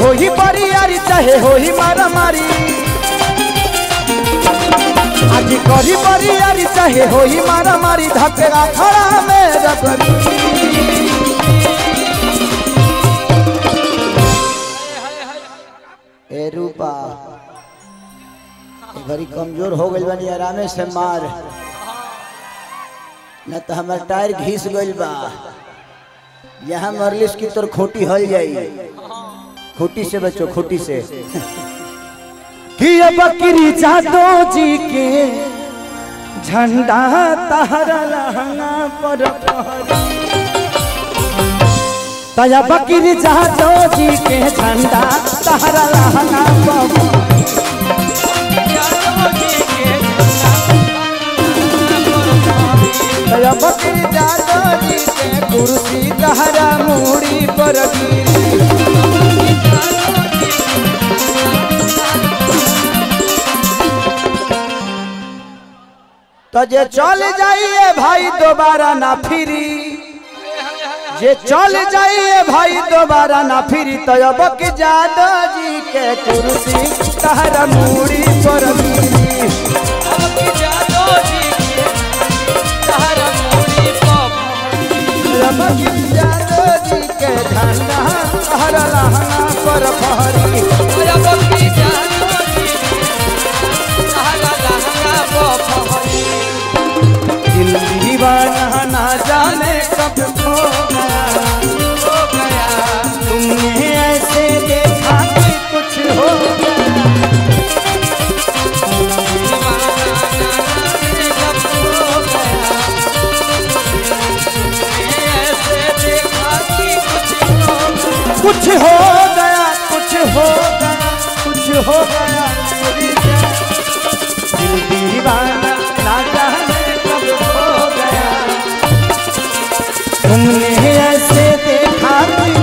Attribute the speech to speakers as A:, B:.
A: होही बरियारी चाहे होही मारा मारी आज करी बरियारी चाहे होही मारा मारी धकेगा खड़ा में रगड़ी ए रूपा ए बड़ी कमजोर हो गइल बानी आरामे से मार न तो हमार टायर घिस गइल बा यहाँ मरलिस की तोर खोटी हल जाई खोटी से बचो खोटी से कि अब बकरी जादो जी के झंडा तहरा लहंगा पर फहरी। तया बकरी जादो जी के झंडा तहरा लहंगा पर फहरी। तया बकरी जादो जी के कुर्सी तहरा मूड़ी पर गिरी तो जे चल जाइए भाई दोबारा ना फिरी जे चल जाइए भाई दोबारा ना फिरी तो अब के जादो जी के कुर्सी तहरा मूड़ी पर गिरी अब के जादो जी के झंडा तहरा लहंगा पर फहरी दिल दीवाना ना जाने कब खो गया तुमने ऐसे देखा कि कुछ हो गया कुछ हो गया कुछ हो गया कुछ हो गया मेरी जान। दिल दीवाना ना जाने कब खो गया तुमने ऐसे देखा कि